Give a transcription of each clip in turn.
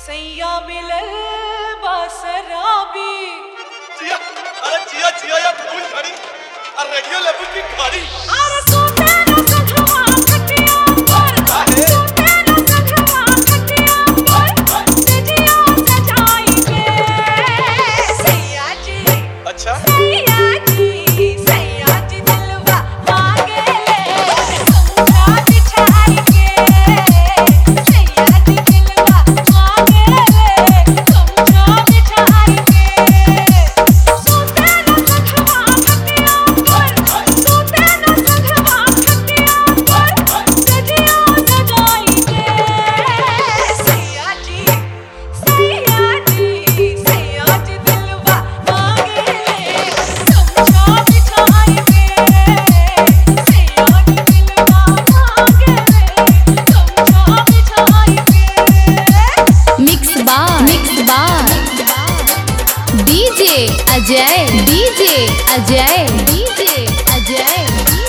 सैया मिलल बसराबी जिया अरे जिया जिया या फूल खड़ी और रेडियो लेवल की खाड़ी अरे सोते न सखवा खटिया पर काहे? सोते न सखवा खटिया पर सजिया सजाई के सैया जी अच्छा सैया जी सैया जी दिलवा मांगे ले समझा बिछाई के सैया जी दिलवा मांगे ले समझा बिछाई के सोते न सखवा खटिया पर सोते न सखवा खटिया पर सजिया सजाई के सैया जी सैया जी सैया जी दिलवा मांगे ले समझा बिछाई के सैया जी दिलवा मांगे ले समझा बिछाई के मिक्स बार मिक्स बार DJ Ajay DJ Ajay DJ Ajay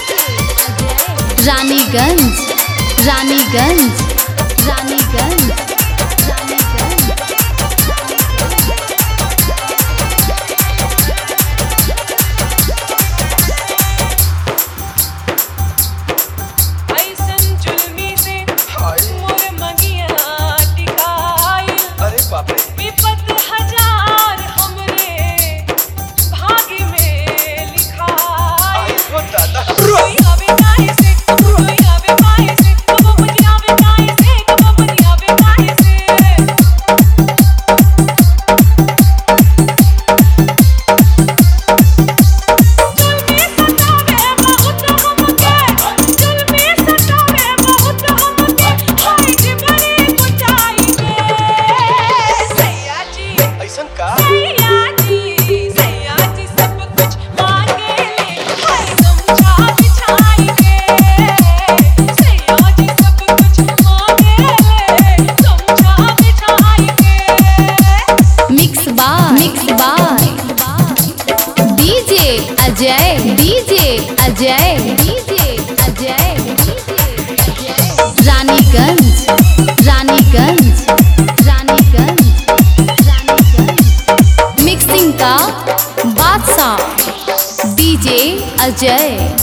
Raniganj Raniganj Raniganj Raniganj ऐसन जुल्मी से हाय मोर मंगिया टिकाई अरे बाप रे विपत हजार हमरे भाग्य में लिखाई आई हो दादा कोई आवे काहे से कोई आवे काहे से कब मुझे आवे काहे से कब मुझे आवे काहे से जुल्मी सतावे बहुत हमके जुल्मी सतावे बहुत हमके हाय जी बड़ी कुचाई के सैया जी ऐसन का सैया जी सैया जी सब कुछ मांगे ले हाय समझा बिछाई के सैया जी सब कुछ मांगे ले समझा बिछाई के मिक्स बार मिक्स बार DJ Ajay DJ Ajay DJ Ajay Raniganj Raniganj Raniganj Raniganj mixing का बादशाह डीजे अजय